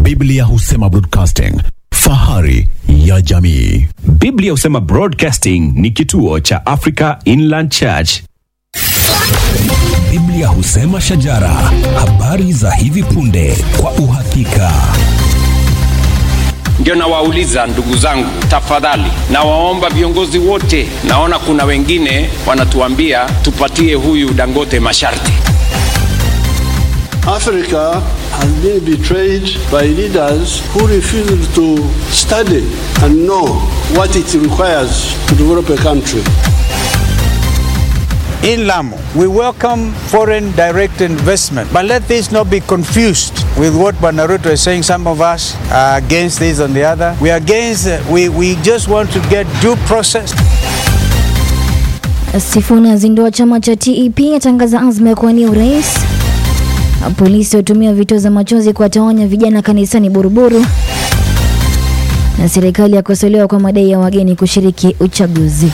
Biblia husema broadcasting, fahari ya jamii. Biblia husema Broadcasting ni kituo cha Africa Inland Church. Biblia husema shajara, habari za hivi punde kwa uhakika. Ndio nawauliza ndugu zangu, tafadhali nawaomba viongozi wote, naona kuna wengine wanatuambia tupatie huyu Dangote masharti. Africa has been betrayed by leaders who refuse to study and know what it requires to develop a country. In Lamu, we welcome foreign direct investment, but let this not be confused with what Banaruto is saying. Some of us are against this and the other. We are against, uh, we, we just want to get due process. Sifuna azindua chama cha TEP atangaza azma ya kuwania urais. Polisi watumia vituo za machozi kuwatawanya vijana kanisani Buruburu, na serikali yakosolewa kwa madai ya wageni kushiriki uchaguzi.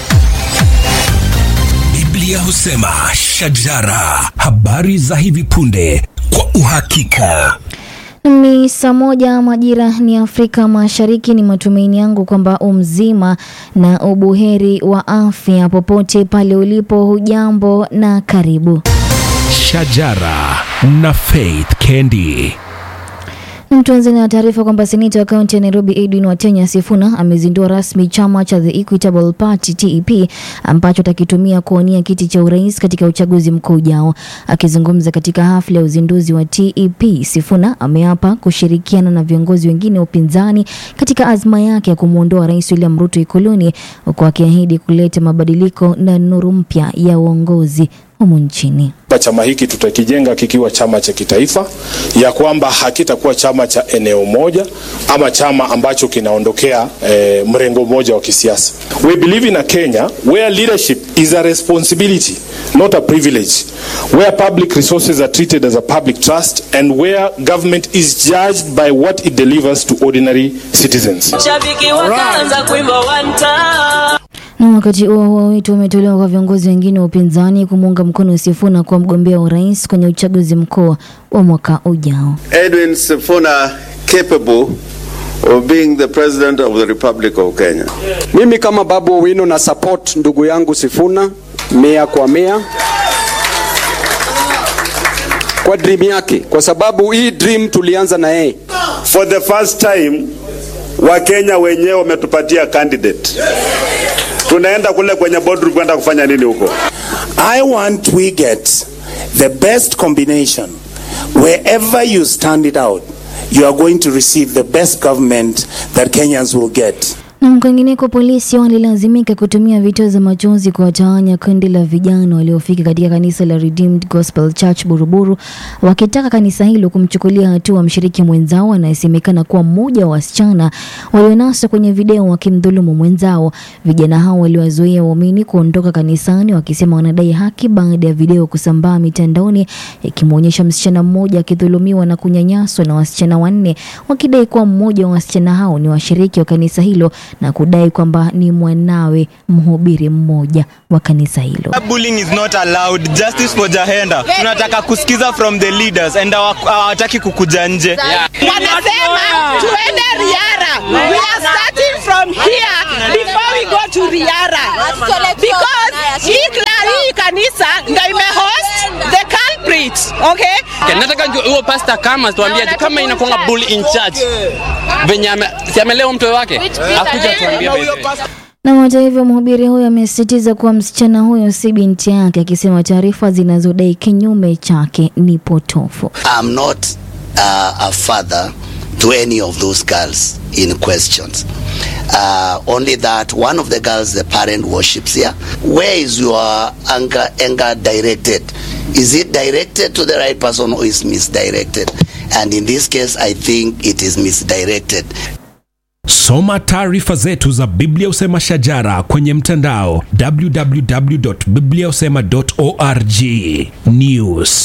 Biblia husema shajara, habari za hivi punde kwa uhakika. Ni saa moja majira ni Afrika Mashariki. Ni matumaini yangu kwamba umzima na ubuheri wa afya popote pale ulipo. Hujambo na karibu. Shajara na Faith Kendi. Tuanze na taarifa kwamba seneta wa kaunti ya Nairobi Edwin Watenya Sifuna amezindua rasmi chama cha The Equitable Party TEP ambacho atakitumia kuwania kiti cha urais katika uchaguzi mkuu ujao. Akizungumza katika hafla ya uzinduzi wa TEP, Sifuna ameapa kushirikiana na viongozi wengine wa upinzani katika azma yake ya kumwondoa Rais William Ruto ikoloni, huku akiahidi kuleta mabadiliko na nuru mpya ya uongozi humu nchini. Chama hiki tutakijenga kikiwa chama cha kitaifa, ya kwamba hakitakuwa chama cha eneo moja ama chama ambacho kinaondokea eh, mrengo mmoja wa kisiasa. We believe in a Kenya where leadership is a responsibility not a privilege, where public resources are treated as a public trust and where government is judged by what it delivers to ordinary citizens. Shabiki wakaanza kuimba wanta Na wakati huo huo wito umetolewa kwa viongozi wengine wa upinzani kumuunga mkono Sifuna kuwa mgombea wa urais kwenye uchaguzi mkuu wa mwaka ujao. Edwin Sifuna capable of being the president of the Republic of Kenya. Mimi kama Babu Owino na support ndugu yangu Sifuna mia kwa mia kwa dream yake, kwa sababu hii dream tulianza na yeye. For the first time Wakenya wenyewe wametupatia candidate. Tunaenda kule kwenye boardroom kwenda kufanya nini huko? I want we get the best combination. Wherever you stand it out, you are going to receive the best government that Kenyans will get. Na kwingineko, polisi walilazimika kutumia vituo za machozi kuwatawanya kundi la vijana waliofika katika kanisa la Redeemed Gospel Church Buruburu, wakitaka kanisa hilo kumchukulia hatua mshiriki mwenzao anayesemekana kuwa mmoja wa wasichana walionaswa kwenye video wakimdhulumu mwenzao. Vijana hao waliwazuia waumini kuondoka kanisani, wakisema wanadai haki baada ya video kusambaa mitandaoni ikimwonyesha msichana mmoja akidhulumiwa na kunyanyaswa na wasichana wanne, wakidai kuwa mmoja wa wasichana hao ni washiriki wa kanisa hilo na kudai kwamba ni mwanawe mhubiri mmoja wa kanisa hilo. Bullying is not allowed. Justice for Jahenda. Tunataka kusikiza from the leaders and hawa- hawataki kukuja nje. wanasema tuende Riara. We are starting from here before we go to Riara because hii kla- hii kanisa ndio imehost the culprit, okay? Okay, nataka ndio huyo pastor kama tuambie kama inakuwa bully in church venye ame, si amelewa mtoto wake akuja tuambie by the way. Na hata hivyo mhubiri huyo amesisitiza kuwa msichana huyo si binti yake, akisema taarifa zinazodai kinyume chake ni potofu. I'm not uh, a father to any of those girls in questions. Uh, only that one of the girls, the parent worships here. Where is your anger, anger directed? Is it directed to the right person or is misdirected? And in this case, I think it is misdirected. Soma taarifa zetu za Biblia Usema Shajara kwenye mtandao www.bibliausema.org. News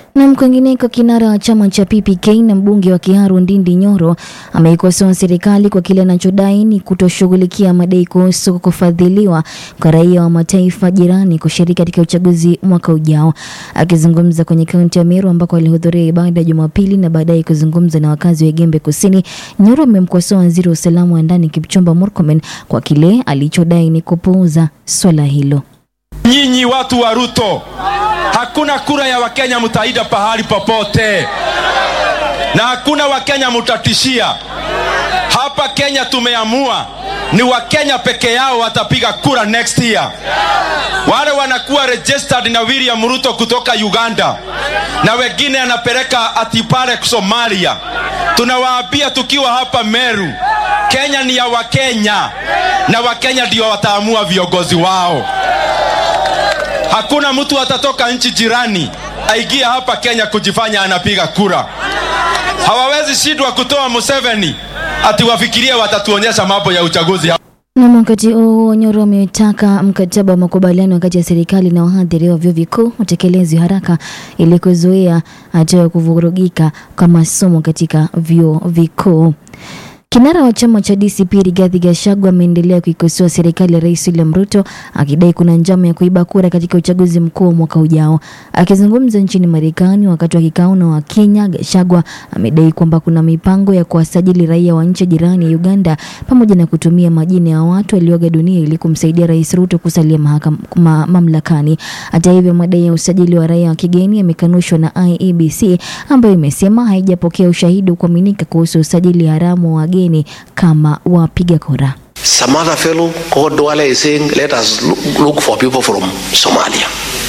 Na kwingineko, kinara wa chama cha PPK na mbunge wa Kiharu Ndindi Nyoro ameikosoa serikali kwa kile anachodai ni kutoshughulikia madai kuhusu kufadhiliwa kwa raia wa mataifa jirani kushiriki katika uchaguzi mwaka ujao. Akizungumza kwenye kaunti ya Meru ambako alihudhuria ibada Jumapili na baadaye kuzungumza na wakazi wa Gembe Kusini, Nyoro amemkosoa waziri wa usalama wa ndani Kipchumba Murkomen kwa kile alichodai ni kupuuza swala hilo. Nyinyi watu wa Ruto, hakuna kura ya Wakenya mtaida pahali popote, na hakuna Wakenya mtatishia hapa. Kenya tumeamua ni Wakenya peke yao watapiga kura next year. Wale wanakuwa registered na William Ruto kutoka Uganda na wengine anapeleka ati pale Somalia. Tunawaambia tukiwa hapa Meru, Kenya ni ya Wakenya na Wakenya ndio wataamua viongozi wao. Hakuna mtu atatoka nchi jirani aingia hapa Kenya kujifanya anapiga kura. Hawawezi shindwa kutoa Museveni ati wafikirie watatuonyesha mambo ya uchaguzi hapa. Na wakati huo Nyoro ametaka mkataba wa makubaliano kati ya serikali na wahadhiri wa vyuo vikuu utekelezwe haraka ili kuzuia hatua ya kuvurugika kwa masomo katika vyuo vikuu. Kinara wa chama cha DCP Rigathi Gachagua ameendelea kuikosoa serikali ya Rais William Ruto akidai kuna njama ya kuiba kura katika uchaguzi mkuu wa mwaka ujao. Akizungumza nchini Marekani wakati wa kikao na Wakenya, Gachagua amedai kwamba kuna mipango ya kuwasajili raia wa nchi jirani ya Uganda pamoja na kutumia majina ya watu walioaga dunia ili kumsaidia Rais Ruto kusalia mahakam, ma, mamlakani. Hata hivyo, madai ya usajili wa raia wa kigeni yamekanushwa na IEBC ambayo imesema haijapokea ushahidi wa kuaminika kuhusu usajili haramu wa wageni kama wapiga kura. Some other fellow called Duale is saying, let us look, look for people from Somalia.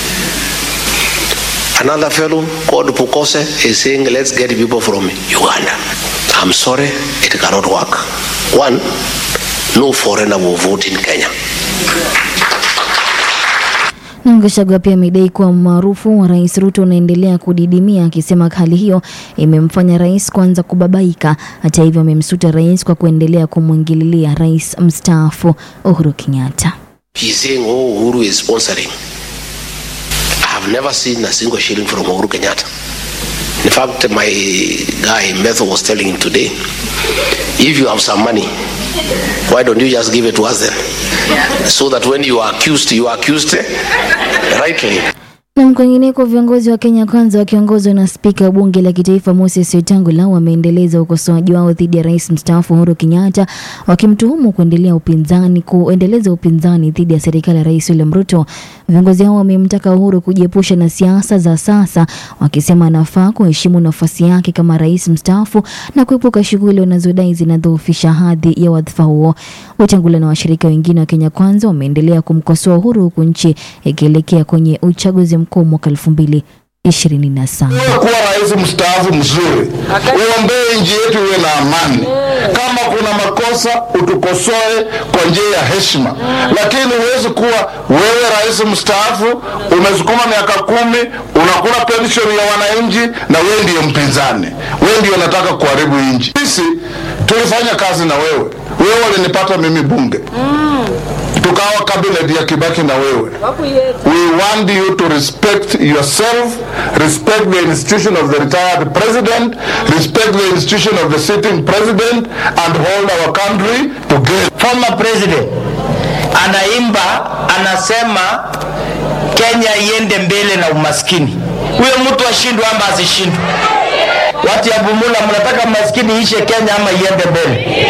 Another fellow called Pukose is saying, let's get people from Uganda. I'm sorry, it cannot work. One, no foreigner will vote in Kenya. Na Gachagua pia amedai kuwa umaarufu wa Rais Ruto unaendelea kudidimia, akisema hali hiyo imemfanya rais kuanza kubabaika. Hata hivyo, amemsuta rais kwa kuendelea kumwingililia rais mstaafu Uhuru Kenyatta. He's saying, oh, Uhuru is sponsoring. I have never seen a single shilling from Uhuru Kenyatta. In fact, my guy Metho was telling him today, if you have some money, why don't you just give it to us then? So that when you are accused, you are accused rightly. Na kwingineko, viongozi wa Kenya Kwanza wakiongozwa na spika wa bunge la kitaifa Moses Wetangula wameendeleza ukosoaji wao dhidi ya rais mstaafu Uhuru Kenyatta, wakimtuhumu kuendelea upinzani kuendeleza upinzani dhidi ya serikali ya rais William Ruto. Viongozi hao wamemtaka Uhuru kujiepusha na siasa za sasa, wakisema anafaa kuheshimu nafasi yake kama rais mstaafu na kuepuka shughuli wanazodai zinadhoofisha hadhi ya wadhifa huo. Wetangula na washirika wengine wa Kenya Kwanza wameendelea kumkosoa Uhuru huku nchi ikielekea kwenye uchaguzi mkuu mwaka elfu mbili ishirini na saba. kuwa rais mstaafu mzuri, uombee nchi yetu iwe na amani. Kama kuna makosa utukosoe kwa njia ya heshima, lakini huwezi kuwa wewe rais mstaafu umesukuma miaka kumi unakula pension ya wananchi na wewe ndiyo mpinzani, wewe ndiyo unataka kuharibu nchi. Sisi tulifanya kazi na wewe, wewe walinipata mimi bunge tukawa cabinet ya Kibaki na wewe. We want you to respect yourself, respect the institution of the retired president, respect the institution of the sitting president and hold our country together. Former president anaimba anasema Kenya iende mbele na umaskini. Huyo mtu ashindwe ama asishindwe? Watu ya Bumula, mnataka maskini ishe Kenya ama iende mbele?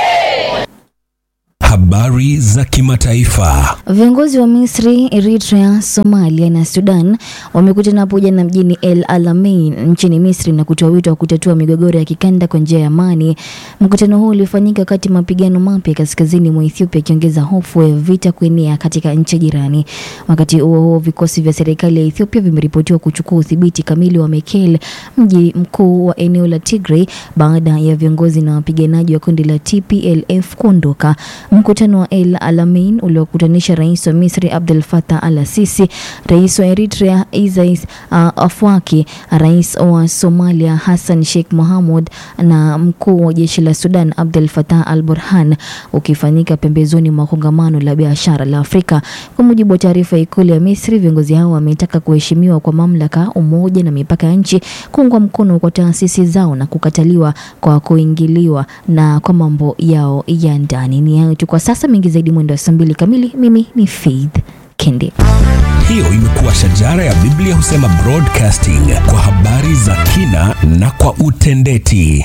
Habari za kimataifa. Viongozi wa Misri, Eritrea, Somalia na Sudan wamekutana hapo jana mjini El Alamein nchini Misri na kutoa wito wa kutatua migogoro ya kikanda kwa njia ya amani. Mkutano huu ulifanyika wakati mapigano mapya kaskazini mwa Ethiopia yakiongeza hofu ya vita kuenea katika nchi jirani. Wakati huo huo, vikosi vya serikali ya Ethiopia vimeripotiwa kuchukua udhibiti kamili wa Mekelle, mji mkuu wa eneo la Tigray, baada ya viongozi na wapiganaji wa kundi la TPLF kuondoka. Mkutano mkutano wa El Alamein uliokutanisha rais wa Misri Abdel Fattah al-Sisi, rais wa Eritrea Isaias uh, Afwerki, rais wa Somalia Hassan Sheikh Mohamud na mkuu wa jeshi la Sudan Abdel Fattah al-Burhan, ukifanyika pembezoni mwa kongamano la biashara la Afrika. Kwa mujibu wa taarifa ya ikulu ya Misri, viongozi hao wametaka kuheshimiwa kwa mamlaka, umoja na mipaka ya nchi, kuungwa mkono kwa taasisi zao na kukataliwa kwa kuingiliwa na kwa mambo yao ya ndani. Ni hayo tu kwa sasa, mengi zaidi mwendo wa saa mbili kamili. Mimi ni Faith Kende. Hiyo imekuwa shajara ya Biblia husema broadcasting kwa habari za kina na kwa utendeti.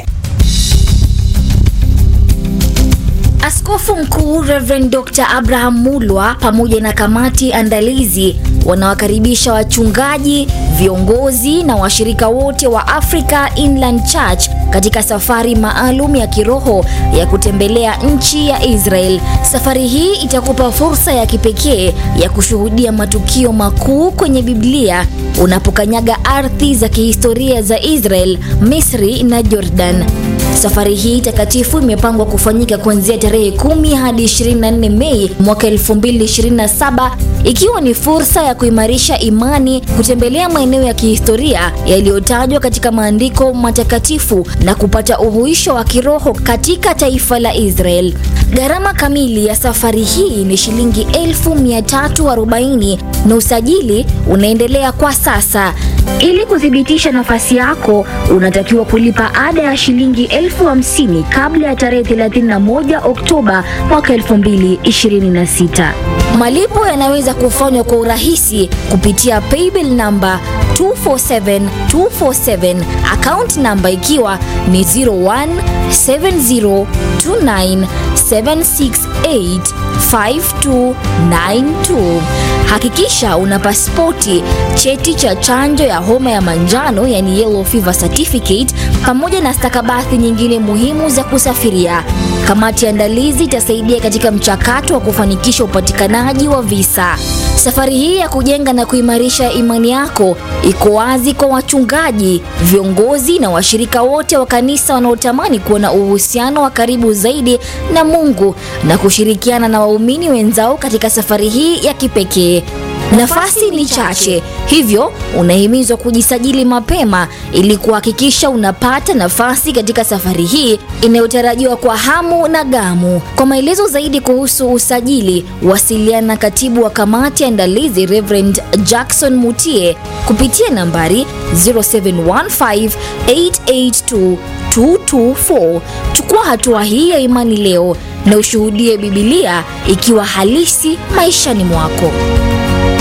Askofu Mkuu Reverend Dr. Abraham Mulwa pamoja na kamati andalizi wanawakaribisha wachungaji, viongozi na washirika wote wa Africa Inland Church katika safari maalum ya kiroho ya kutembelea nchi ya Israel. Safari hii itakupa fursa ya kipekee ya kushuhudia matukio makuu kwenye Biblia unapokanyaga ardhi za kihistoria za Israel, Misri na Jordan. Safari hii takatifu imepangwa kufanyika kuanzia tarehe 10 hadi 24 Mei mwaka 2027 ikiwa ni fursa ya kuimarisha imani, kutembelea maeneo ya kihistoria yaliyotajwa katika maandiko matakatifu na kupata uhuisho wa kiroho katika taifa la Israel. Gharama kamili ya safari hii ni shilingi 1340 na usajili unaendelea kwa sasa. Ili kuthibitisha nafasi yako, unatakiwa kulipa ada ya shilingi elfu hamsini kabla ya tarehe 31 Oktoba mwaka 2026. Malipo yanaweza kufanywa kwa urahisi kupitia paybill namba 247247 account namba ikiwa ni 017029768592. Hakikisha una pasipoti, cheti cha chanjo ya homa ya manjano yani yellow fever certificate, pamoja na stakabadhi nyingine muhimu za kusafiria. Kamati ya andalizi itasaidia katika mchakato wa kufanikisha upatikanaji wa visa. Safari hii ya kujenga na kuimarisha imani yako iko wazi kwa wachungaji, viongozi na washirika wote wa kanisa wanaotamani kuwa na uhusiano wa karibu zaidi na Mungu na kushirikiana na waumini wenzao katika safari hii ya kipekee. Nafasi ni chache, hivyo unahimizwa kujisajili mapema ili kuhakikisha unapata nafasi katika safari hii inayotarajiwa kwa hamu na gamu. Kwa maelezo zaidi kuhusu usajili, wasiliana na katibu wa kamati ya andalizi Reverend Jackson Mutie kupitia nambari 0715882224. Chukua hatua hii ya imani leo na ushuhudie Bibilia ikiwa halisi maishani mwako.